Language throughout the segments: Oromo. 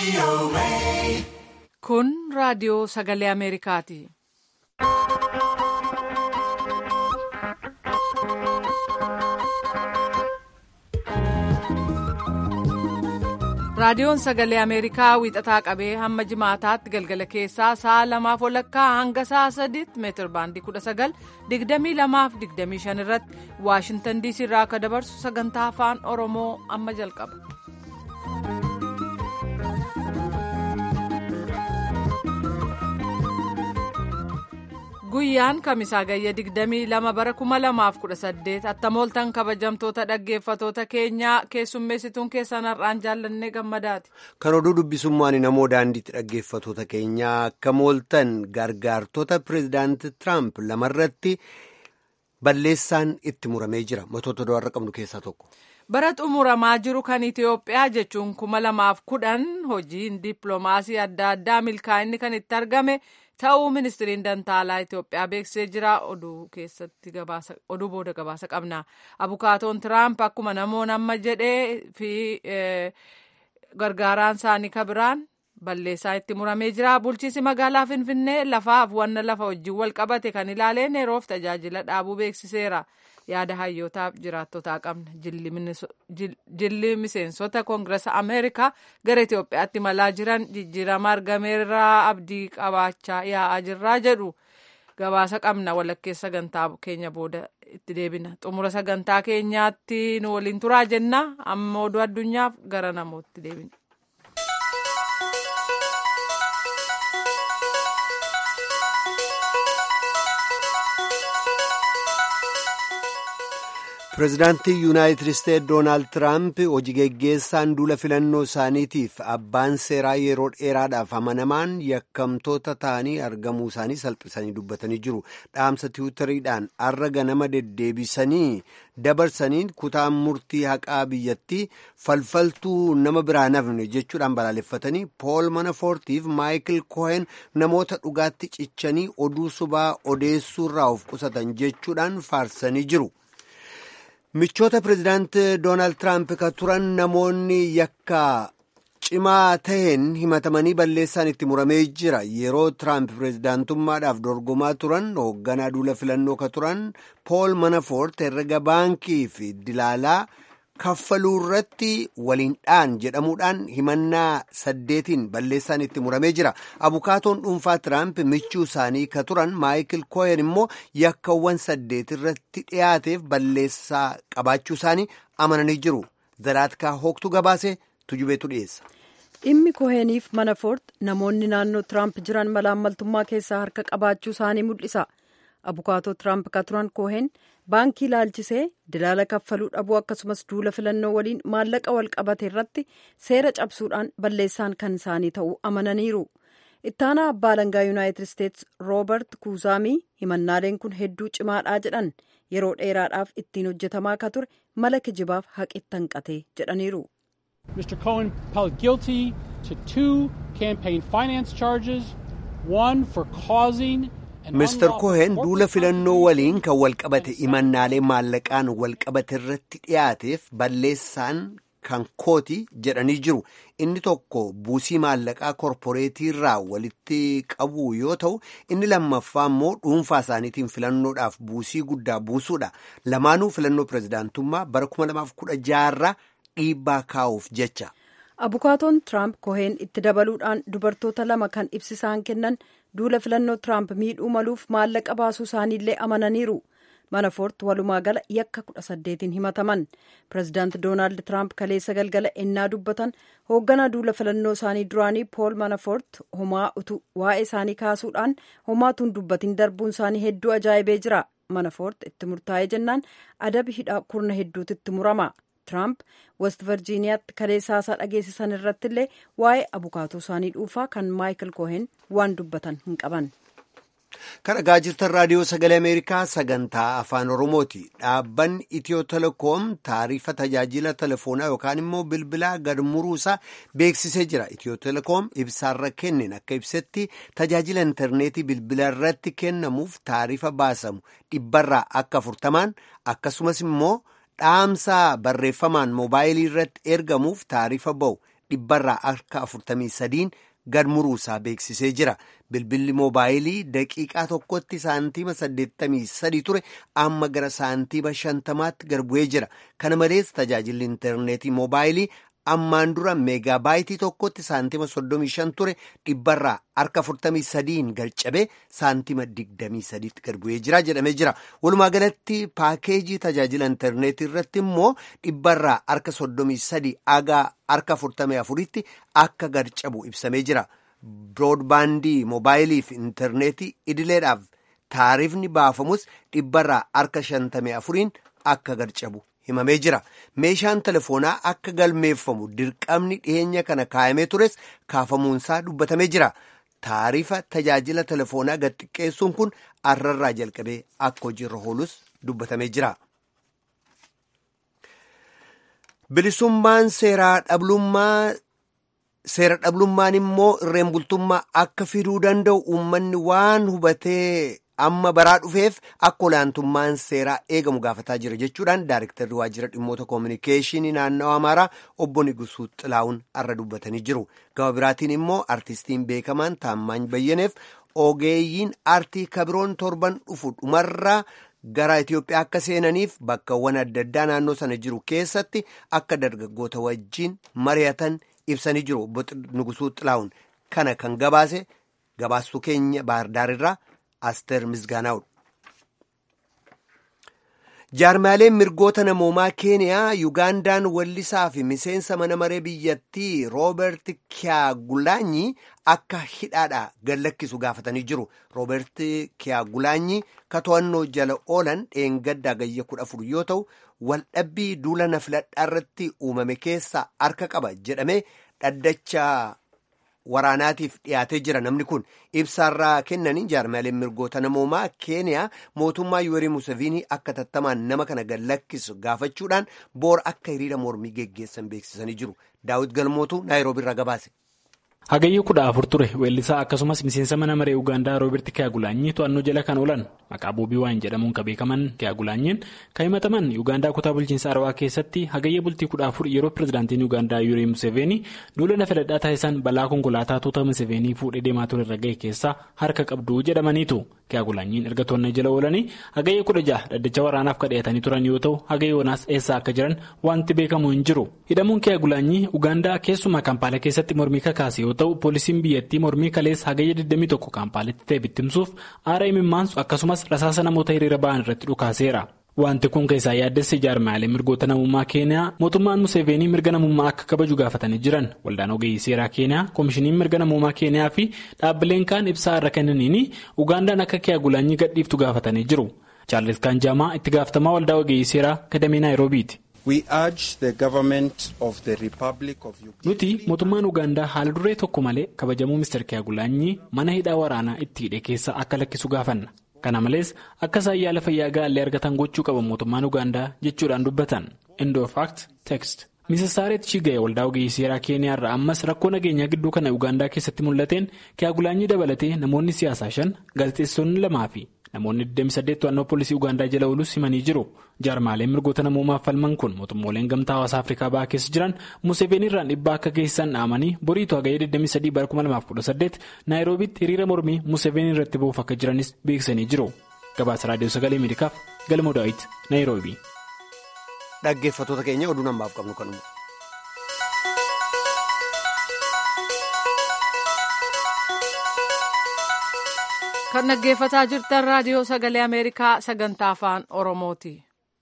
Kun raadiyoo sagalee Ameerikaati. Raadiyoon sagalee Ameerikaa wiixataa qabee hamma jimaataatti galgala keessaa sa'a lamaaf walakkaa hanga sa'a sadiitti meetir baandii kudha sagal digdamii lamaaf digdamii shan irratti Waashintan diisii irraa akka dabarsu sagantaa afaan Oromoo amma jalqaba. Guyyaan kamisaa gayya 22 bara 2018 attamooltan kabajamtoota dhaggeeffatoota keenyaa keessummeessituun keessan har'aan jaallannee gammadaati. Kan oduu dubbisummaan namoo daandiitti dhaggeeffatoota keenyaa akka mooltan gargaartota pireezidaantii Tiraamp lamarratti balleessaan itti muramee jira. Matoota do'arra qabnu keessaa tokko. Bara xumuramaa jiru kan Itoophiyaa jechuun kuma lamaaf kudhan hojiin dippiloomaasii adda addaa milkaa'inni kan itti argame. ta'uu ministiriin dantaalaa Itoophiyaa beeksisee jira oduu keessatti gabaasa oduu booda gabaasa qabna abukaatoon tiraamp akkuma namoonni amma jedhee fi gargaaraan isaanii kabiraan balleessaa itti muramee jira bulchiisi magaalaa finfinnee lafaaf wanna lafa wajjin wal qabate kan ilaaleen yeroof tajaajila dhaabuu beeksiseera yaada hayyootaaf jiraattotaa qabna jilli miseensota koongirasa ameerikaa gara itiyoophiyaatti malaa jiran jijjiirama argameerraa abdii qabaachaa yaa'aa jirraa jedhu gabaasa qabna walakkeessa sagantaa keenya booda itti deebina xumura sagantaa keenyaatti nu waliin turaa jenna amma oduu addunyaaf gara namootti deebina. pireezidaantii yuunaayitid isteetsi doonaald tiraamp hojii geggeessaan duula filannoo isaaniitiif abbaan seeraa yeroo dheeraadhaaf amanamaan yakkamtoota ta'anii argamuu isaanii salphisanii dubbatanii jiru dhaamsa tiwutariidhaan arra ganama deddeebisanii dabarsanii kutaan murtii haqaa biyyattii falfaltuu nama biraa nafne jechuudhaan balaaleffatanii pool manafoortiif maayikil koohen namoota dhugaatti cichanii oduu subaa odeessuurraa of qusatan jechuudhaan faarsanii jiru. michoota pireezidaantii doonaald tiraamp ka turan namoonni yakka cimaa taheen himatamanii balleessaan itti muramee jira yeroo tiraamp pireezidaantummaadhaaf dorgomaa turan hoogganaa duula filannoo ka turan pool manafoort herrega baankii fi dilaalaa kaffaluu irratti waliin dhaan jedhamuudhaan himannaa saddeetiin balleessaan itti muramee jira abukaatoon dhuunfaa tiraamp michuu isaanii ka turan maayikil kooyen immoo yakkawwan saddeet irratti dhiyaateef balleessaa qabaachuu isaanii amananii jiru zaraatkaa hoogtu gabaase tujubeetu dhiyeessa. dhimmi kooheniif manafoort namoonni naannoo tiraamp jiran malaammaltummaa keessaa harka qabaachuu isaanii mul'isa abukaatoo tiraamp ka turan koohen baankii ilaalchisee dilaala kaffaluu dhabuu akkasumas duula filannoo waliin maallaqa wal qabate irratti seera cabsuudhaan balleessaan kan isaanii ta'uu amananiiru ittaanaa abbaa alangaa yuunaayitid isteetsi roobert kuuzaamii himannaaleen kun hedduu cimaadhaa jedhan yeroo dheeraadhaaf ittiin hojjetamaa ka ture mala kijibaaf haqi hanqate jedhaniiru. Mr. Cohen pled guilty to two campaign finance charges, one for causing Mr. Cohen duula filannoo waliin kan walqabate imannaalee maallaqaan walqabate irratti dhiyaateef balleessaan kan kooti jedhanii jiru. Inni tokko buusii maallaqaa korporeetii irraa walitti qabu yoo ta'u, inni lammaffaa immoo dhuunfaa isaaniitiin filannoodhaaf buusii guddaa buusuudha. Lamaanuu filannoo pireezidaantummaa bara 2016 irraa dhiibbaa kaa'uuf jecha. abukaatoon tiraamp koheen itti dabaluudhaan dubartoota lama kan ibsisaan kennan duula filannoo tiraamp miidhuu maluuf maallaqa baasuu isaaniillee amananiiru manafoort walumaa gala yakka kudha saddeetiin himataman pireezidaant doonaald tiraamp kaleessa galgala ennaa dubbatan hoogganaa duula filannoo isaanii duraanii pool manafoort homaa utu waa'ee isaanii kaasuudhaan homaatuun dubbatiin darbuun isaanii hedduu ajaa'ibee jira manafoort itti murtaa'ee jennaan adabi hidhaa kurna hedduutu itti murama. Tiraamp west virjiiniyaatti kaleessaasaa dhageessisan irratti illee waa'ee abukaatoo isaanii dhuunfaa kan maayikil koohen waan dubbatan hin qaban. Kan dhagaa jirtan raadiyoo sagalee Ameerikaa sagantaa afaan Oromooti. Dhaabbanni Itiyoo Telekoom taarifa tajaajila telefoonaa yookaan immoo bilbilaa gad muruusaa beeksisee jira. Itiyoo Telekoom ibsaarra kenneen akka ibsetti tajaajila intarneetii bilbila irratti kennamuuf taarifa baasamu dhibbarraa akka afurtamaan akkasumas immoo dhaamsa barreeffamaan moobaayilii irratti ergamuuf taarifa ba'u dhibbarraa harka 43 gad muruusaa beeksisee jira. Bilbilli moobaayilii daqiiqaa tokkotti saantiima 83 ture amma gara saantiima 50tti gad bu'ee jira. Kana malees tajaajilli intarneetii moobaayilii ammaan dura meegaabaaytii tokkotti saantima 35 ture dhibbarraa harka 43 gad cabee saantima 23tti gad bu'ee jira jedhamee jira. Walumaa galatti paakeejii tajaajila intarneetii irratti immoo dhibbarraa harka 33 haga harka 44tti akka gad cabu ibsamee jira. Biroodbaandii moobaayilii fi intarneetii idileedhaaf taarifni baafamus dhibbarraa harka 54 akka gad cabu. himamee jira meeshaan telefoonaa akka galmeeffamu dirqamni dhiyeenya kana kaa'amee tures kaafamuunsaa dubbatamee jira taarifa tajaajila telefoonaa gad xiqqeessuun kun arrarraa jalqabee akka hojiirra oolus dubbatamee jira. bilisummaan seeraa dhablummaa seera dhablummaan immoo irreen bultummaa akka fiduu danda'u uummanni waan hubatee. amma baraa dhufeef akka olaantummaan seeraa eegamu gaafataa jira jechuudhaan daarektarri waajjira dhimmoota koominikeeshinii naannawaa amaaraa obbo Nigusuu Xilaa'uun arra dubbatanii jiru. Gama biraatiin immoo artistiin beekamaan Taammaany Bayyaneef ogeeyyiin aartii kabiroon torban dhufu dhumarraa gara Itoophiyaa akka seenaniif bakkawwan adda addaa naannoo sana jiru keessatti akka dargaggoota wajjin mari'atan ibsanii jiru. Obbo Nigusuu Xilaa'uun kana kan gabaase gabaastuu keenya Baahardaarirraa. Asteer Misgaanaa'udha. Jaarmaaleen mirgoota namoomaa Keeniyaa Yugaandaan wallisaa fi miseensa mana maree biyyattii Rooberti Kiyaagulaanyi akka hidhaadhaa gad lakkisu gaafatanii jiru. Rooberti Kiyaagulaanyi ka to'annoo jala oolan dheengaddaa gayya kudha afur yoo ta'u, waldhabbii duula na filadhaa irratti uumame keessa harka qaba jedhamee dhaddacha waraanaatiif dhiyaatee jira namni kun ibsaarraa kennanii jaarmaaleen mirgoota namoomaa keeniyaa mootummaa yuwerii museviinii akka tattamaan nama kana gad lakkisu gaafachuudhaan boora akka hiriira mormii geggeessan beeksisanii jiru daawit galmootu naayiroobiirraa gabaase. hagayyii kudha afur ture weellisaa akkasumas miseensa mana maree ugaandaa rooberti kiyaagulaanyii to'annoo jala kan oolan maqaa boobii waayin jedhamuun kan beekaman kiyaagulaanyiin kan himataman ugaandaa kutaa bulchiinsa arawaa keessatti hagayya bultii kudha afur yeroo pirezidaantiin ugaandaa yuurii museveenii duula na filadhaa taasisan balaa konkolaataa tuuta museveenii fuudhee deemaa ture irra ga'e keessaa harka qabdu jedhamaniitu kiyaagulaanyiin erga to'annoo jala oolanii hagayya kudha jaha dhaddacha waraanaaf kadheetanii turan yoo ta'u hagayya wanaas eessaa akka jiran wanti beekamu hin jiru hidhamuun kiyaagulaanyii ugaandaa keessumaa kaampaala keessatti mormii kakaase yoo ta'u poolisiin biyyattii mormii kalees hagayya 21 kaampaaletti ta'e bittimsuuf aara imimmaansu akkasumas rasaasa namoota hiriira ba'an irratti dhukaaseera. Wanti kun keessaa yaaddessi jaarmaalee mirgoota namummaa keeniyaa mootummaan Museveenii mirga namummaa akka kabaju gaafatanii jiran waldaan ogeeyyii seeraa keeniyaa koomishiniin mirga namummaa keeniyaa fi dhaabbileen kaan ibsaa irra kennaniin ugaandaan akka kiyaagulaanyii gadhiiftu gaafatanii jiru. Chaarlis Kaanjaamaa itti gaafatamaa waldaa ogeeyyii seeraa kadamee naayiroobiiti. Nuti mootummaan Ugaandaa haala duree tokko malee kabajamuu Mr. Kiyaagulaanyii mana hidhaa waraanaa itti hidhe keessa akka lakkisu gaafanna. Kana malees akka isaan yaala fayyaa gaallee argatan gochuu qaba mootummaan Ugaandaa jechuudhaan dubbatan. Indo fact text. Misisaareet Chiga'e waldaa ogeeyyii seeraa Keeniyaa irraa ammas rakkoo nageenyaa gidduu kana Ugaandaa keessatti mul'ateen Kiyaagulaanyii dabalatee namoonni siyaasaa shan gaazexeessonni lamaa fi namoonni 28 to'annoo poolisii Ugaandaa jala oolus himanii jiru. Jaarmaaleen mirgoota namoomaaf falman kun mootummooleen gamtaa hawaasaa Afrikaa bahaa keessa jiran Museveen irraan dhibbaa akka geessisan dhaamanii boriitu hagayya 23 bara 2018 naayiroobitti hiriira mormii Museveen irratti ba'uuf akka jiranis beeksisanii jiru. Gabaasa Raadiyoo Sagalee Ameerikaaf Galmoo Daawit Naayiroobii. Dhaggeeffattoota keenya oduu namaaf qabnu kanuma. kan dhaggeeffataa jirtan raadiyoo sagalee ameerikaa sagantaa afaan oromooti.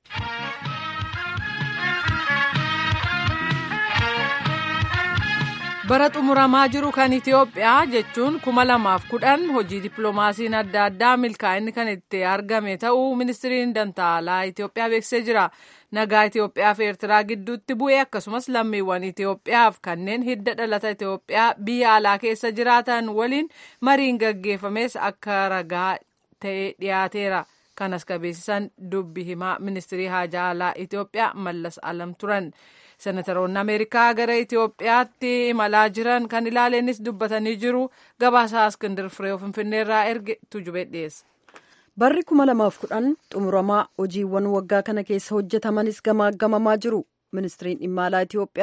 bara xumuramaa jiru kan itiyoophiyaa jechuun kuma lamaaf kudhan hojii dippiloomaasiin adda addaa milkaa'inni kan itti argame ta'uu ministiriin dantaalaa itiyoophiyaa beeksisee jira nagaa itiyoophiyaa fi eertiraa gidduutti bu'e akkasumas lammiiwwan itiyoophiyaaf kanneen hidda dhalata itiyoophiyaa biyya alaa keessa jiraatan waliin mariin gaggeeffames akka ragaa ta'ee dhiyaateera kanas qabeessisan dubbi himaa ministirii haajaa alaa itiyoophiyaa mallas alam turan. senataroonni ameerikaa gara itiyoophiyaatti imalaa jiran kan ilaaleenis dubbatanii jiru gabaasaa iskindir firee finfinneerraa erge tujubee dhiyeessa. barri kuma lamaaf kudhan xumuramaa hojiiwwan waggaa kana keessa hojjetamanis gamaagamamaa jiru ministiriin dhimma alaa itiyoophiyaa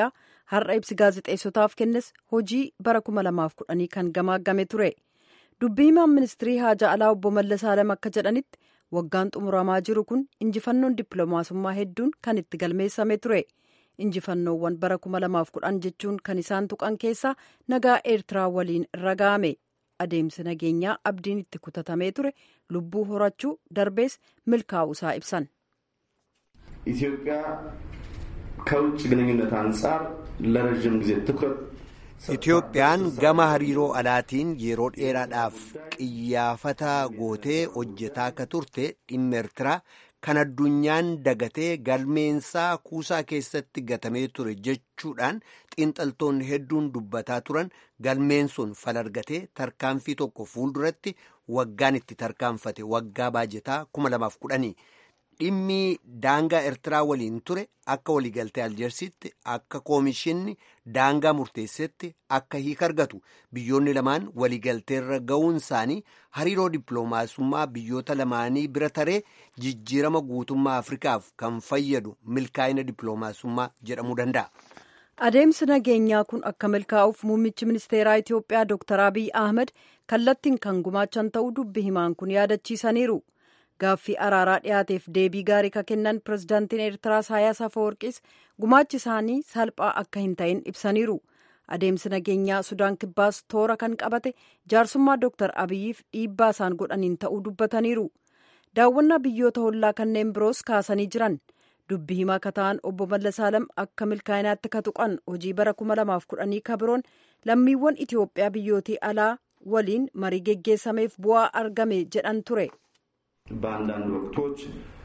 har'a ibsi gaazexeessotaaf kennes hojii bara 2010 kan gamaagame ture dubbii himaan ministirii haajaa alaa obbo Mallas Alam akka jedhanitti waggaan xumuramaa jiru kun injifannoon dippiloomaasummaa hedduun kan itti galmeessame ture injifannoowwan bara 2010 jechuun kan isaan tuqan keessaa nagaa eertiraa waliin raga'ame adeemsi nageenyaa abdiin itti kutatamee ture lubbuu horachuu darbees milkaa'uusaa ibsan. ኢትዮጵያ ከውጭ ግንኙነት አንጻር ለረዥም ጊዜ ትኩረት Itoophiyaan gama hariiroo alaatiin yeroo dheeraadhaaf qiyyaafata gootee hojjetaa akka turte dhimma Eertiraa kan addunyaan dagatee galmeensaa kuusaa keessatti gatamee ture jechuudhaan xiinxaltoonni hedduun dubbataa turan galmeen sun falargatee tarkaanfii tokko fuulduratti waggaan itti tarkaanfate waggaa baajetaa 2010 dhimmi daangaa Eertiraa waliin ture akka waliigaltee Aljeersitti akka koomishinni daangaa murteessetti akka hiika argatu biyyoonni lamaan waliigalteerra ga'uun isaanii hariiroo dippiloomaasummaa biyyoota lamaanii bira taree jijjiirama guutummaa Afrikaaf kan fayyadu milkaa'ina dippiloomaasummaa jedhamuu danda'a. Adeemsi nageenyaa kun akka milkaa'uuf muummichi ministeeraa Itoophiyaa Dr. Abiy Ahmed kallattiin kan gumaachan ta'uu dubbi himaan kun yaadachiisaniiru. Gaaffii araaraa dhiyaateef deebii gaarii ka kennan pirezidaantiin Eertiraa Isaayyaas Afeworqiis gumaachi isaanii salphaa akka hin ta'in ibsaniiru. Adeemsi nageenyaa Sudaan Kibbaas toora kan qabate jaarsummaa Dr. Abiyyiif dhiibbaa isaan godhaniin ta'uu dubbataniiru. Daawwannaa biyyoota hollaa kanneen biroos kaasanii jiran. Dubbi himaa ka ta'an obbo Mallasaalam akka milkaa'inaatti ka tuqan hojii bara 2010 ka biroon lammiiwwan Itoophiyaa biyyootii alaa waliin marii geggeessameef bu'aa argame jedhan ture. በአንዳንድ ወቅቶች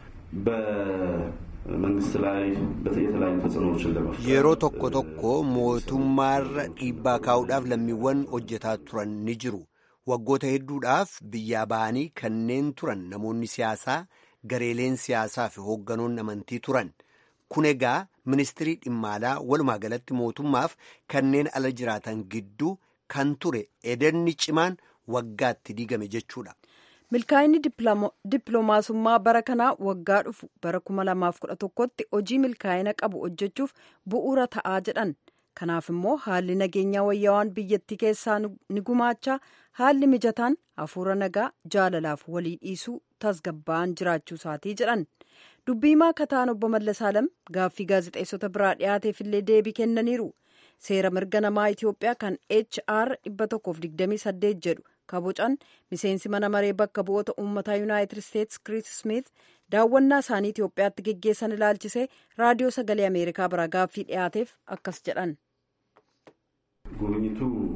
በመንግስት ላይ የተለያዩ ተጽዕኖዎችን ለመፍጠር yeroo tokko tokko mootummaarra dhiibbaa kaa'uudhaaf lammiiwwan hojjetaa turan ni jiru waggoota hedduudhaaf biyyaa ba'anii kanneen turan namoonni siyaasaa gareeleen siyaasaa fi hoogganoonni amantii turan kun egaa ministirii dhimma alaa walumaa galatti mootummaaf kanneen ala jiraatan gidduu kan ture edenni cimaan waggaatti diigame jechuudha. milkaa'inni dippiloomaasummaa bara kanaa waggaa dhufu bara 2011tti hojii milkaa'ina qabu hojjechuuf bu'uura ta'aa jedhan kanaaf immoo haalli nageenyaa wayyaawaan biyyattii keessaa ni gumaachaa haalli mijataan hafuura nagaa jaalalaaf walii dhiisuu tasgabba'an jiraachuu isaatii jedhan dubbii himaa kataan obbo Mallasaalam gaaffii gaazexeessota biraa dhiyaateef illee deebii kennaniiru seera mirga namaa Itoophiyaa kan HR 128 jedhu kabocan miseensi mana maree bakka bu'oota uummataa yuunaayitid isteetsi kiriis smith daawwannaa isaanii itiyoophiyaatti geggeessan ilaalchisee raadiyoo sagalee ameerikaa biraa gaaffii dhiyaateef akkas jedhan. ጉብኝቱ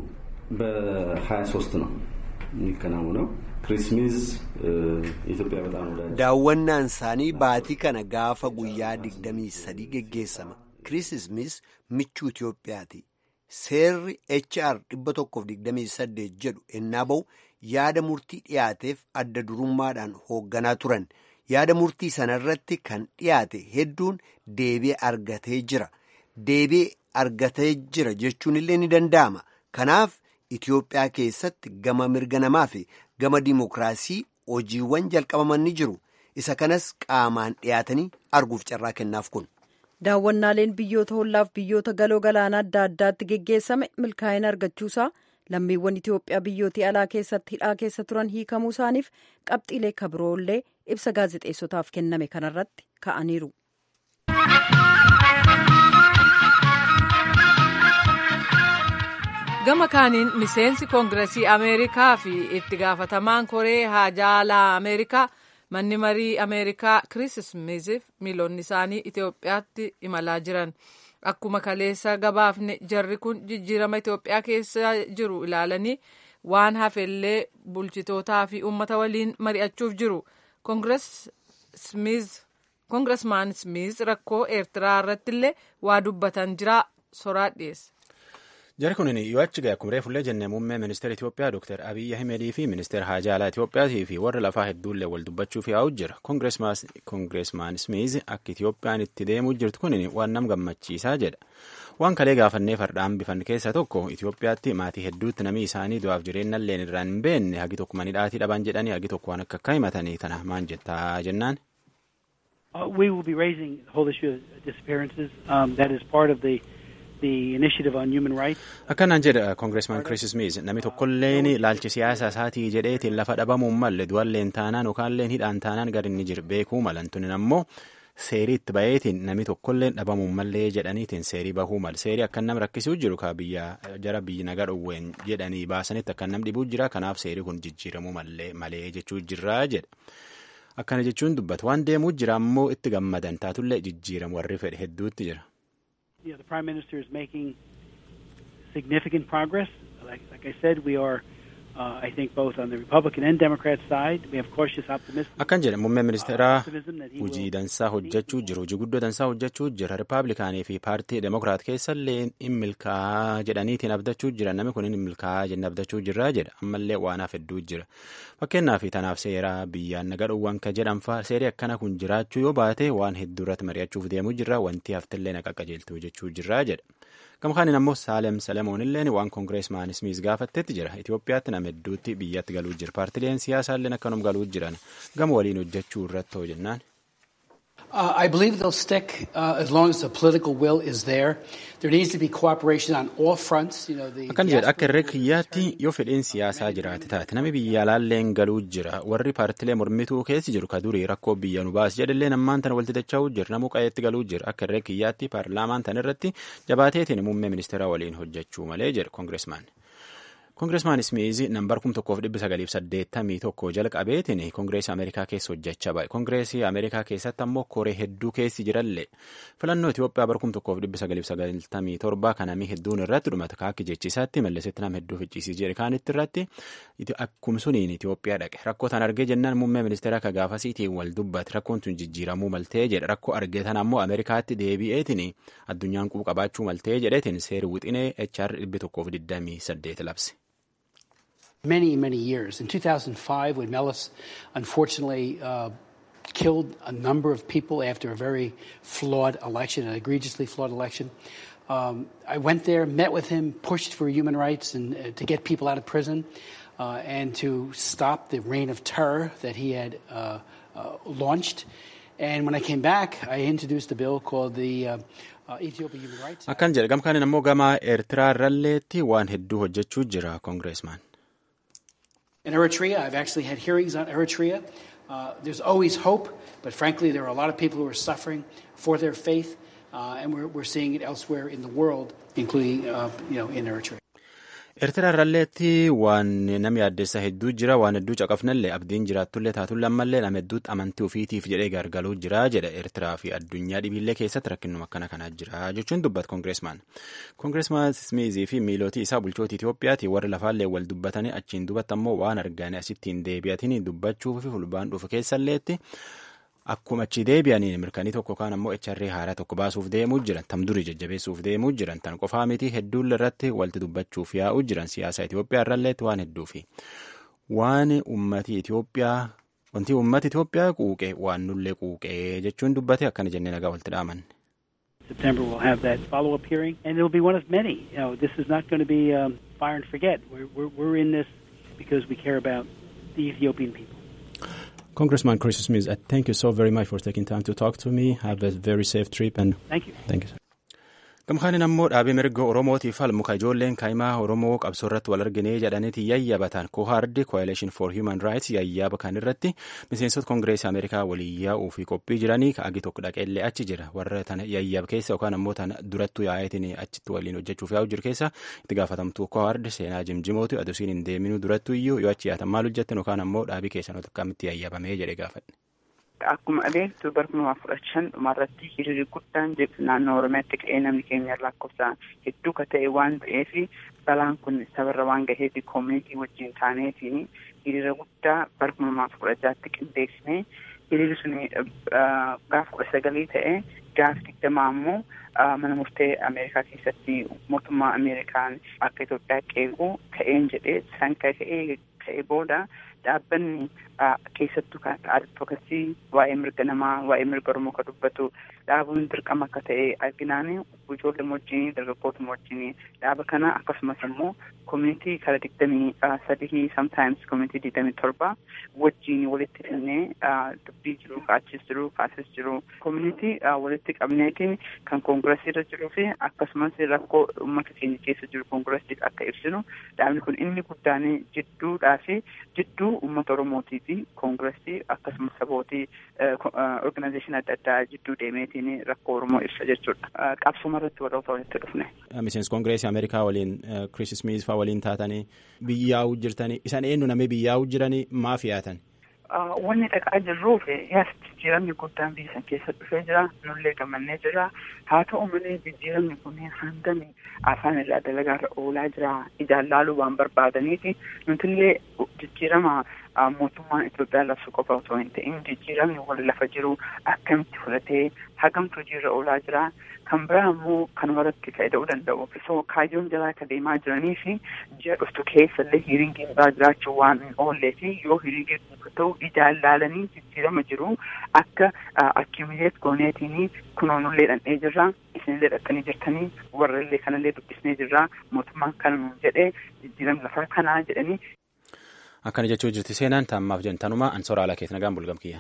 በ23 ነው የሚከናወነው ክሪስ ስሚዝ ኢትዮጵያ በጣም ወዳጅ daawwannaan isaanii baatii kana gaafa guyyaa 23 geggeessama kiriis smiis michuu itiyoophiyaati. seerri HR 128 jedhu ennaa ba'u yaada murtii dhiyaateef adda durummaadhaan hoogganaa turan yaada murtii sanarratti kan dhiyaate hedduun deebi'ee argatee jira deebi'ee argatee jira jechuun illee ni danda'ama kanaaf Itiyoophiyaa keessatti gama mirga namaa fi gama dimokiraasii hojiiwwan jalqabaman ni jiru isa kanas qaamaan dhiyaatanii arguuf carraa kennaaf kun. daawwannaaleen biyyoota hollaaf biyyoota galoo galaanaa adda addaatti geggeessame milkaa'ina argachuusaa lammiiwwan Itoophiyaa biyyootii alaa keessatti hidhaa keessa turan hiikamuu isaaniif qabxiilee kabiroollee ibsa gaazexeessotaaf kenname kanarratti ka'aniiru. gama kaaniin miseensi koongiresii ameerikaa fi itti gaafatamaan koree haajaalaa ameerikaa. manni marii ameerikaa kiriis smiiziif miilonni isaanii itiyoophiyaatti imalaa jiran akkuma kaleessa gabaafne jarri kun jijjiirama itiyoophiyaa keessa jiru ilaalanii waan hafellee bulchitootaa fi uummata waliin mari'achuuf jiru koongiresmaan smiiz rakkoo eertiraa irratti illee waa dubbatan jira soraa dhiyeessa. Jarri kun yoo achi gahe akkuma reefullee jennee muummee ministeera Itoophiyaa Dr. Abiyyi Ahimedii fi ministeera haajaa alaa Itoophiyaatii fi warra lafaa hedduullee wal dubbachuuf yaa'u jira. Koongireesmaan Smiiz akka Itoophiyaan itti deemuu jirtu kun waan nama gammachiisaa jedha. Waan kalee gaafannee fardaan bifan keessaa tokko Itoophiyaatti maatii hedduutti namni isaanii du'aaf jireenya illee irraan hin beekne hagi tokko manidhaatii dhaban jedhanii hagi tokko waan akka akka himatanii tana maan jettaa jennaan. We will be raising the whole issue of disappearances. Um, that is part of the akkanaan jedha koongireesmaan Chris Smith namni tokkolleen ilaalchi siyaasa isaatii jedheetiin lafa dhabamuun malle du'alleen taanaan yookaalleen hidhaan taanaan gadi inni jiru beekuu malantunin ammoo seerii itti baheetiin namni tokkolleen dhabamuun mallee jedhaniitiin seerii bahuu mal seerii akkan nam rakkisuu jiru ka biyya jara biyyi nagaa dhowween jedhanii baasanitti akkan nam dhibuu jira kanaaf seerii kun jijjiiramuu malee jechuu jirraa jedha. akkana jechuun dubbatu waan deemuu jira ammoo itti gammadan taatullee jijjiiramu warri fedhe hedduutti jira. Yeah, the Prime Minister is making significant progress. Like, like I said, we are, uh, I think, both on the Republican and Democrat side. We have cautious optimism. Akkan jedhe muummeen ministeeraa hojii dansaa hojjechuu jiru hojii guddoo dansaa hojjechuu jira ripaabilikaanii fi paartii demokiraat keessallee in milkaa'aa jedhaniitiin abdachuu jira namni kun in milkaa'aa jennee abdachuu jirraa jedha ammallee waanaaf hedduu jira fakkeenyaaf tanaaf seeraa biyyaan naga dhowwan ka jedhanfaa seerii akkana kun jiraachuu yoo baate waan hedduu irratti mari'achuuf deemuu jirra wanti haftillee naqa qajeeltuu jechuu jirraa jedha. gamkaanin ammoo saalem salemoonilleen waan koongireesmaan ismiis gaafattetti jira itiyoophiyaatti nama hedduutti biyyatti galuu jira paartileen siyaasaalleen akkanum galuu jiran gama waliin hojjechuu irratti hoo jennaan. Uh, I believe they'll stick uh, as long as the political will is there. There needs to be cooperation on all fronts. You know, the akkan jedhe akka irree kiyyaatti yoo fedhiin siyaasaa jiraate taate namni biyya alaalleen galuu jira warri paartilee mormituu keessi jiru ka durii rakkoo biyya nu baas jedhallee nammaan tana walitti dacha'uu jira namuu qayeetti galuu jira akka irree kiyyaatti paarlaamaan tan irratti jabaateetiin muummee ministeeraa waliin hojjechuu malee jedhe koongireesmaan. koongireesmaan ismiizi nambar kum tokkoof dhibbi sagaliif saddeettamii tokko jalqabeetiin koongireesii ameerikaa keessa hojjechaa ba'e koongireesii ameerikaa keessatti ammoo koree hedduu keessi jirallee filannoo itiyoophiyaa bar kum tokkoof dhibbi sagaliif sagaltamii torba kanamii hedduun irratti dhumata kaakki jechisaatti mallesetti nama hedduu ficciisii jedhe kaanitti irratti akkum suniin itiyoophiyaa dhaqe rakkoo tan argee jennaan muummee ministeera akka gaafasiitiin wal dubbate rakkoon tun jijjiiramuu maltee jedhe rakkoo argee tan ammoo ameerikaatti deebi'eetiin addunyaan qubu qabaachuu maltee jedheetiin seeri wixinee HR dhibbi tokkoof digdamii saddeet labse. many, many years. In 2005, when Mellis unfortunately uh, killed a number of people after a very flawed election, an egregiously flawed election, um, I went there, met with him, pushed for human rights and uh, to get people out of prison uh, and to stop the reign of terror that he had launched. And when I came back, I introduced a bill called the Ethiopia Human Rights Act. Akkan jedhe gamkaanin ammoo gama Eertiraa irralleetti waan hedduu hojjechuu jira koongireesmaan. In Eritrea, I've actually had hearings on Eritrea. Uh, there's always hope, but frankly, there are a lot of people who are suffering for their faith, uh, and we're, we're seeing it elsewhere in the world, including uh, you know, in Eritrea. Eertiraa irralleetti waan namni addeessa hedduu jira waan hedduu caqafnallee abdiin jiraatullee taatullee ammallee nama hedduutti amantii ofiitiif jedhee gargaluu jira jedha Eertiraa fi addunyaa dhibiillee keessatti rakkinuma akkana kanaa jira jechuun dubbata koongireesmaan. Koongireesmaan Smiizii fi miilootii isaa bulchoota Itoophiyaati warri lafaallee wal dubbatanii achiin dubbatti ammoo waan arganii asittiin deebi'atiin dubbachuuf fi fulbaan dhufu keessalleetti. Akkuma achi deebi'aniin mirkanii tokko kaan ammoo HRA haaraa tokko baasuuf deemuu jiran tam durii jajjabeessuuf deemuu jiran tan qofaa miti hedduun irratti walti dubbachuuf yaa'uu jiran siyaasa Itoophiyaa irralleetti waan hedduu fi waan ummati Itoophiyaa wanti ummati Itoophiyaa quuqee waan nullee quuqee jechuun dubbate akkana jennee nagaa walti dhaaman. September we'll have that follow-up hearing, and it'll be one of many. You know, this is not going to be um, fire and forget. We're, we're, we're in this because we care about the Ethiopian people. Congressman Chris Smith, I thank you so very much for taking time to talk to me. Have a very safe trip and thank you. Thank you. Gamkaanin ammoo dhaabee mirga Oromootiif falmu ka ijoolleen kaa'imaa Oromoo qabsoo irratti wal arginee jedhaniiti yayyabatan kohaardi Coalition for Human Rights yayyaba kan irratti miseensota Kongireesii Ameerikaa waliin yaa'uu fi qophii jiranii ka agi tokko dhaqeellee achi jira warra tana yayyaba keessa yookaan ammoo tana durattuu yaa'eetiin achitti waliin hojjechuuf yaa'u jiru keessa itti gaafatamtuu kohaardi seenaa jimjimooti adusiin hin deeminuu durattuu iyyuu yoo achi yaatan maal hojjettan yookaan ammoo dhaabii keessan akkamitti yayyabamee jedhe gaafadhe. Akkuma adeemtu bara kuma fudhatan shan dhumarratti hiriirri guddaan naannoo Oromiyaatti ka'ee namni keenya lakkoofsaan hedduu ka ta'e waan ta'eef balaan kun sabarra waan gaheef koomunitii wajjin taaneetiin hiriira guddaa bara kuma kudha jaatti qindeessine hiriirri sun gaaf kudha sagalii ta'e gaaf digdamaa ammoo mana murtee Ameerikaa keessatti mootummaa Ameerikaan akka Itoophiyaa qeequ ka'een jedhee san ka'ee ka'ee booda dhaabbanni keessattuu kan advokasii waa'ee mirga namaa waa'ee mirga oromoo kan dubbatu dhaabuun dirqama akka ta'e arginaani ijoollee wajjin dargaggoota wajjin dhaaba kana akkasumas immoo koomunitii kara digdamii sadii sometimes koomunitii digdamii torba wajjin walitti fidnee dubbii jiru kaachis jiru kaasis jiru koomunitii walitti qabneetiin kan koongirasii irra jiruu fi akkasumas rakkoo uummata keenya keessa jiru koongirasiif akka ibsinu dhaabni kun inni guddaan jidduudhaa fi jidduu uummata oromootii fi koongirasii akkasumas sabootii organizeeshin adda addaa jidduu deemeetiin rakkoo oromoo ibsa jechuudha qabsuma irratti warroota walitti dhufne. miseensi koongireesii ameerikaa waliin kiriis smiis faa waliin taatanii biyyaa'uu jirtanii isaan eenyu namni biyyaa'uu jiranii maaf yaatan. Wanni dhaqaa jirruuf yaas jijjiiramni guddaan biyya san keessa dhufee jira nullee gammannee jira haa ta'u malee jijjiiramni kunneen hangami afaan irraa dalagaarra oolaa jira ijaan laaluu waan barbaadaniiti nutillee jijjiirama mootummaan Itoophiyaa labsu qofa osoo hin ta'in jijjiiramni wal lafa jiru akkamitti fudhatee hagamtu hojiirra oolaa jira kan biraa immoo kan warratti fayyada'uu danda'u. So kaayyoon jalaa akka deemaa jiranii fi ji'a dhuftu keessa illee hiriingiin biraa jiraachuu waan hin oollee fi yoo hiriingiin kun ta'u ijaan laalanii jijjiirama jiru akka akkimileet gooneetiin kunoonullee dhandhee jirra isinillee dhaqanii jirtanii warra illee kanallee dubbisnee jirra mootummaan kana nuun jedhee jijjiirama lafaa kanaa jedhanii. Akkana jechuu jirti seenaan taammaaf jentanuma ansoora alaa keessa nagaan bulgamkiyyaan.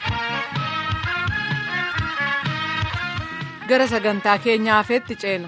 gara sagantaa keenyaafetti ceena.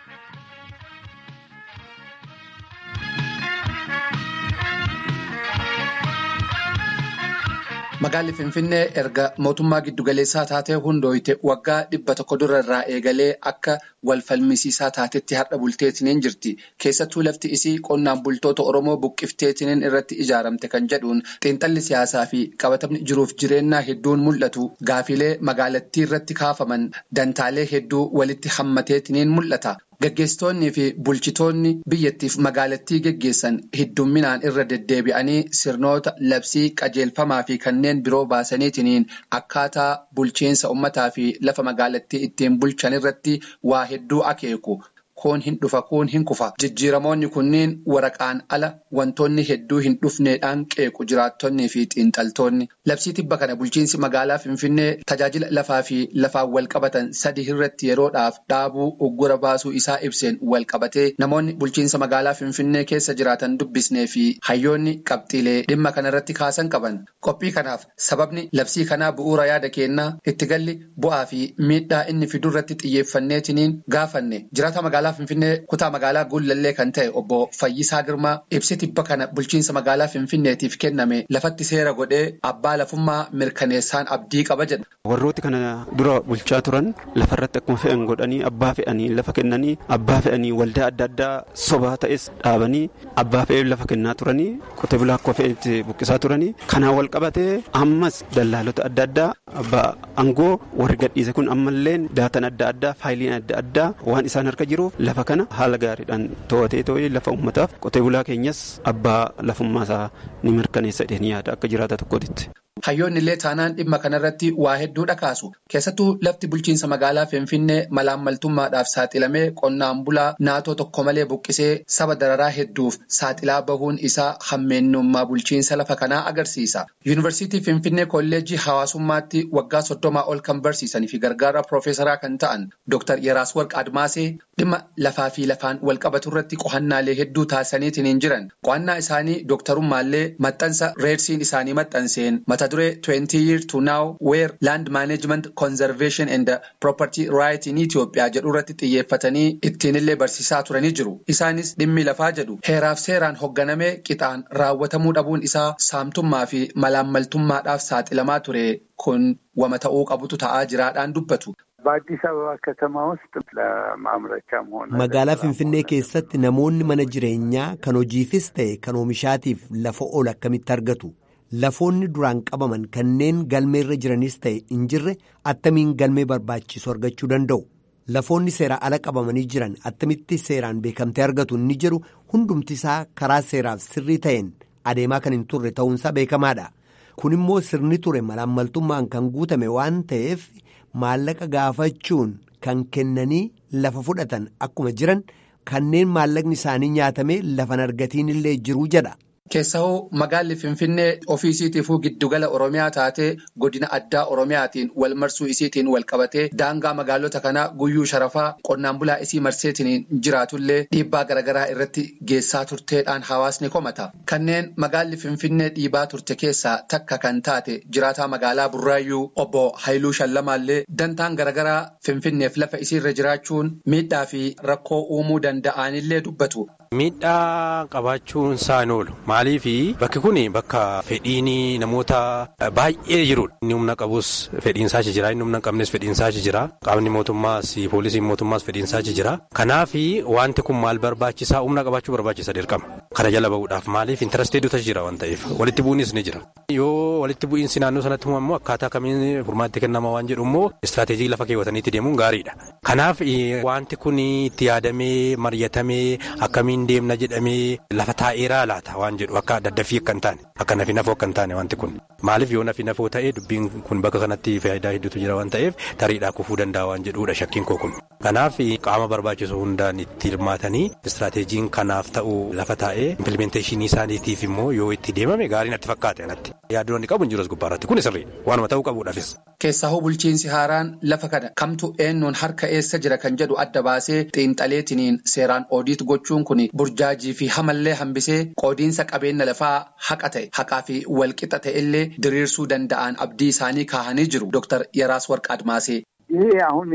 Magaalli Finfinnee erga mootummaa giddugaleessaa taatee hundooyite waggaa dhibba tokko dura irraa eegalee akka wal falmisiisaa taatetti har'a bulteetiniin jirti. Keessattuu lafti isii qonnaan bultoota Oromoo buqqifteetiniin irratti ijaaramte kan jedhuun xiinxalli siyaasaa fi qabatamni jiruuf jireenyaa hedduun mul'atu. Gaafilee magaalattii irratti kaafaman dantaalee hedduu walitti hammateetiniin mul'ata. Gaggeessitoonnii fi bulchitoonni biyyattiif magaalattii geggeessan heddumminaan irra deddeebi'anii sirnoota labsii qajeelfamaa fi kanneen biroo baasaniitiniin akkaataa bulchiinsa uummataa fi lafa magaalattii ittiin bulchan irratti waa hedduu akeeku. Kun hin dhufa kun hin kufa. Jijjiiramoonni kunniin waraqaan ala wantoonni hedduu hin dhufneedhaan qeequ jiraattonnii fi xiinxaltoonni. Labsii tibba kana bulchiinsi magaalaa Finfinnee tajaajila lafaa fi lafaan wal qabatan sadi irratti yeroodhaaf dhaabuu uggura baasuu isaa ibseen wal qabatee namoonni bulchiinsa magaalaa Finfinnee keessa jiraatan dubbisnee fi hayyoonni qabxiilee dhimma kanarratti kaasan qaban. Qophii kanaaf sababni labsii kanaa bu'uura yaada kennaa itti galli bu'aa fi miidhaa inni fidurratti xiyyeeffanneetiniin gaafanne. Jiraata magaalaa Finfinnee kutaa magaalaa Guullallee kan ta'e obbo Fayyisaa Girmaa ibsi tibba kana bulchiinsa magaalaa Finfinneetiif kenname lafatti seera godhee abbaa lafummaa mirkaneessaan abdii qaba jedha. Warrooti kana dura bulchaa turan lafarratti akkuma fe'an godhanii abbaa fe'anii lafa kennanii abbaa fe'anii waldaa adda addaa sobaa ta'es dhaabanii abbaa fe'ee lafa kennaa turanii qotee bulaa akka fe'etti buqqisaa turanii kanaan wal qabatee ammas dallaalota adda addaa abbaa aangoo warri gadhiise kun ammallee daatan adda addaa faayiliin adda addaa waan isaan harka jiruuf lafa kana haala gaariidhaan to'atee too'ee lafa uummataaf qotee bulaa keenyas abbaa lafummaasaa ni mirkaneessa jedhanii yaada akka jiraata tokkotti. Hayyoonni illee taanaan dhimma kanarratti waa hedduudha kaasu. Keessattuu lafti bulchiinsa magaalaa Finfinnee malaammaltummaadhaaf saaxilamee qonnaan bulaa naatoo tokko malee buqqisee saba dararaa hedduuf saaxilaa bahuun isaa hammeenyummaa bulchiinsa lafa kanaa agarsiisa. Yuunivarsiitii Finfinnee kolleejjii hawaasummaatti waggaa soddomaa ol kan barsiisanii fi gargaara piroofeesaraa kan ta'an Dr. Yeraas Warq Admaasee dhimma lafaa fi lafaan wal qabatu irratti qo'annaalee hedduu taasisaniitiin jiran. Qo'annaa isaanii dooktarummaallee maxxansa reersiin isaanii maxxanseen mata duree 20 years to now where land management conservation and property right in Itoophiyaa jedhu irratti xiyyeeffatanii ittiinillee barsiisaa turanii jiru. Isaanis dhimmi lafaa jedhu heeraaf seeraan hoogganamee qixaan raawwatamuu dhabuun isaa saamtummaa fi malaammaltummaadhaaf saaxilamaa ture kun wama ta'uu qabutu ta'aa jiraadhaan dubbatu. በአዲስ አበባ ከተማ ውስጥ ለማምረቻም ሆነ magaalaa finfinnee keessatti namoonni mana jireenyaa kan hojiifis ta'e kan oomishaatiif lafa ol akkamitti argatu lafoonni duraan qabaman kanneen galmeerra jiranis ta'e hin jirre attamiin galmee barbaachisu argachuu danda'u lafoonni seeraa ala qabamanii jiran attamitti seeraan beekamtee argatu inni jedhu hundumtisaa karaa seeraaf sirrii ta'een adeemaa kan hin turre ta'uunsaa beekamaadha kun immoo sirni ture malaammaltummaan kan guutame waan ta'eef. maallaqa gaafachuun kan kennanii lafa fudhatan akkuma jiran kanneen maallaqni isaanii nyaatamee lafan argatiin illee jiruu jedha Keessahoo magaalli Finfinnee ofiisiitiifuu giddugala Oromiyaa taatee godina addaa Oromiyaatiin wal marsuu isiitiin wal qabatee daangaa magaalota kanaa guyyuu sharafaa qonnaan bulaa isii marseetiin jiraatullee dhiibbaa garaagaraa irratti geessaa turteedhaan hawaasni komata. Kanneen magaalli Finfinnee dhiibaa turte keessaa takka kan taate jiraataa magaalaa Burraayyuu obbo Haayiluu Shallamaallee dantaan garaagaraa Finfinneef lafa isiirra jiraachuun miidhaa fi rakkoo uumuu danda'anillee dubbatu. Miidhaa qabaachuun isaan oolu maaliif bakki kun bakka fedhiin namoota baay'ee jirudha. Inni humna qabus fedhiinsaa jira inni humna qabnes fedhiinsaa jira qaamni mootummaas poolisiin mootummaas fedhiinsaa jira kanaaf wanti kun maal barbaachisaa humna qabaachuu barbaachisa dirqama kana jala bahuudhaaf maaliif intaresteeduutas jira waan ta'eef walitti bu'iinsis ni jira yoo walitti bu'iinsi naannoo sanatti uumamu akkaataa kamiin furmaatti kennama waan jedhu immoo istirateejii lafa keewwataniitti deemuun gaariidha kanaaf wanti kun itti yaadamee mari'atamee akkamiin deemna jedhamee lafa taa'eeraa laata waan jedhu akka daddafii akka hin taane akka nafi nafoo akka hin taane wanti kun maaliif yoo nafi nafoo ta'ee dubbiin kun bakka kanatti faayidaa hedduutu jira waan ta'eef tariidhaa kufuu danda'a waan jedhuudha shakkiin koo kun kanaaf qaama barbaachisu hundaan itti hirmaatanii istirateejiin kanaaf ta'u lafa taa'ee impilimenteeshinii isaaniitiif immoo yoo itti deemame gaariin natti fakkaate anatti yaaddoon qabu hin jiru as gubbaarratti kun sirriidha waanuma ta'uu qabuudhaafis. Keessahoo bulchiinsi haaraan lafa kana kamtu eenyuun harka eessa jira kan jedhu adda baasee xiinxaleetiniin seeraan oodiit gochuun kun burjaajii fi hamallee hambisee qoodiinsa qabeenya lafaa haqa ta'e haqaa fi walqixa ta'ellee diriirsuu danda'an abdii isaanii kaahanii jiru Dr. Yeraas Warq Admaasee. ይሄ አሁን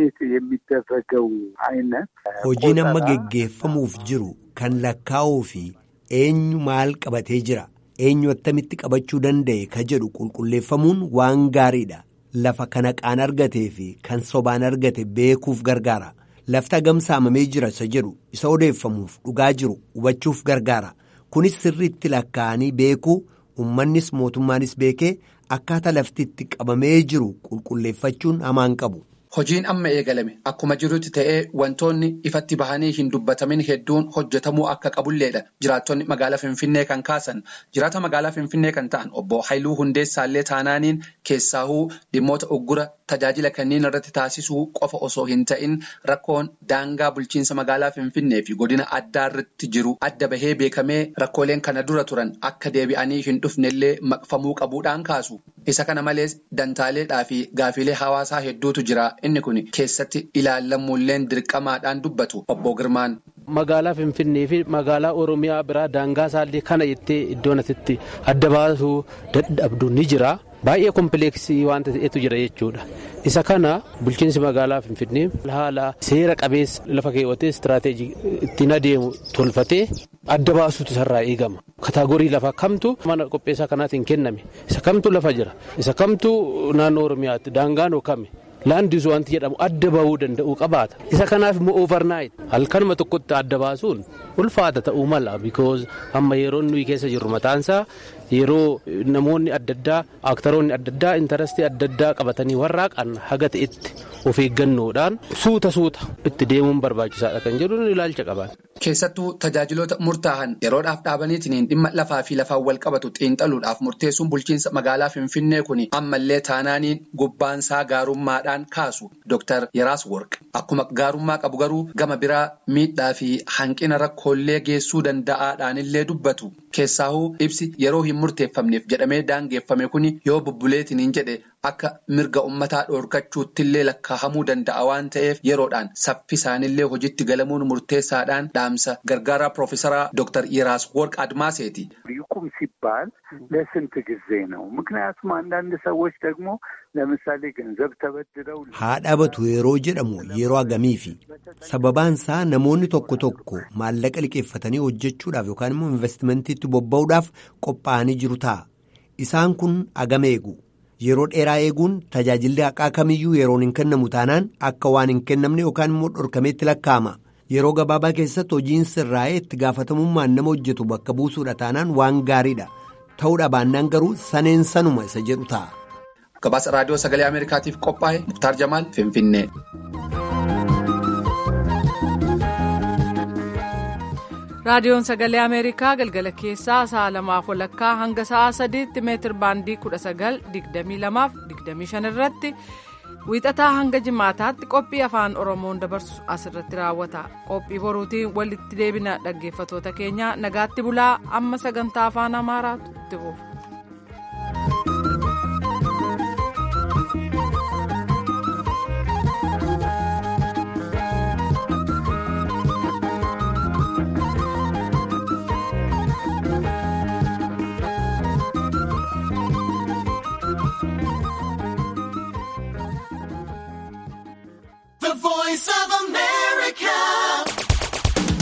የሚደረገው አይነት hojiin amma geggeeffamuuf jiru kan lakkaa'uu fi eenyu maal qabatee jira eenyu attamitti qabachuu danda'e ka jedhu qulqulleeffamuun waan gaariidha lafa kana qaan argatee fi kan sobaan argate beekuuf gargaara lafti hagam saamamee jira isa jedhu isa odeeffamuuf dhugaa jiru hubachuuf gargaara kunis sirriitti lakkaa'anii beekuu ummannis mootummaanis beekee akkaataa lafti itti qabamee jiru qulqulleeffachuun hamaan qabu. Hojiin amma eegalame akkuma jirutti ta'ee wantoonni ifatti bahanii hin dubbatamin hedduun hojjetamuu akka qabulleedha. Jiraattonni magaalaa Finfinnee kan kaasan jiraata magaalaa Finfinnee kan ta'an obbo Haayiluu Hundeessaallee taanaaniin keessaahuu dhimmoota uggura tajaajila kanneen irratti taasisuu qofa osoo hin ta'in rakkoon daangaa bulchiinsa magaalaa Finfinnee fi godina addaa irratti jiru adda bahee beekamee rakkooleen kana dura turan akka deebi'anii hin dhufnellee maqfamuu qabuudhaan kaasu. Isa kana malees dantaaleedhaa fi gaafilee hawaasaa hedduutu jira. Inni kun keessatti ilaallamuulleen dirqamaadhaan dubbatu obbo Girmaan. Magaalaa Finfinnee fi magaalaa Oromiyaa biraa daangaa isaallee kana jettee iddoon asitti adda baasuu dadhabdu ni jira. Baay'ee kompleeksii wanta ta'etu jira jechuudha. Isa kana bulchiinsi magaalaa Finfinnee haala seera qabeessa lafa keewwatee istiraateejii ittiin adeemu tolfatee adda baasuutu isarraa eegama. Kataagorii lafaa kamtu mana qopheessaa kanaatiin kenname. Isa kamtu lafa jira. Isa kamtu naannoo Oromiyaatti daangaan kami. Laandis wanti jedhamu adda bahuu danda'u qabaata. Isa kanaaf immoo overnight halkanuma tokkotti adda baasuun ulfaata ta'uu mala because amma yeroo nuyi keessa jirru mataansaa yeroo namoonni adda addaa aaktaroonni adda addaa intarastii adda addaa qabatanii warraaqan haga ta'etti of eeggannoodhaan suuta suuta itti deemuun barbaachisaadha kan jedhu ilaalcha qaban. Keessattuu tajaajiloota murtaa'an yeroodhaaf dhaabaniitiin dhimma lafaa fi lafaan wal qabatu xiinxaluudhaaf murteessuun bulchiinsa magaalaa Finfinnee kun ammallee taanaaniin gubbaansaa gaarummaadhaan kaasu Dr. Yeraas Worq. Akkuma gaarummaa qabu garuu gama biraa miidhaa fi hanqina rakkoolee geessuu danda'aadhaanillee dubbatu. Keessaahuu ibsi yeroo hin murteeffamneef jedhamee daangeeffame kun yoo bubbuleetiin jedhe akka mirga ummataa dhoorkachuuttillee lakkaahamuu danda'a waan ta'eef yeroodhaan saffisaanillee hojiitti galamuun murteessaadhaan dhaamsa gargaaraa Piroofeesaraa Dr. Yeraas Worq Admaaseeti. ይቁም ሲባል ለስንት ጊዜ ነው? ምክንያቱም አንዳንድ ሰዎች ደግሞ ለምሳሌ ገንዘብ ተበድረው haa dhabatu yeroo jedhamu yeroo agamiifi sababaan isaa namoonni tokko tokko maallaqa liqeeffatanii hojjechuudhaaf yookaan immoo investimentiitti bobba'uudhaaf qophaa'anii jiru ta'a isaan kun agam eegu yeroo dheeraa eeguun tajaajilli haqaa kamiyyuu yeroon hin kennamu taanaan akka waan hin kennamne yookaan immoo dhorkameetti lakkaa'ama yeroo gabaabaa keessatti hojiin sirraa'ee itti gaafatamummaan nama hojjetu bakka buusuudha taanaan waan gaariidha ta'uudha baannaan garuu saneen sanuma isa jedhu ta'a. Gabaasa raadiyoo sagalee Ameerikaatiif qophaa'e Muktaar Jamaal Finfinnee. raadiyoon sagalee ameerikaa galgala keessaa sa'a lamaaf walakkaa hanga sa'a sadiitti meetir baandii kudha sagal digdamii lamaaf digdamii shan irratti wiixataa hanga jimaataatti qophii afaan oromoon dabarsu asirratti raawwata qophii boruutiin walitti deebina dhaggeeffatoota keenya nagaatti bulaa amma sagantaa afaan amaaraatu itti fufa.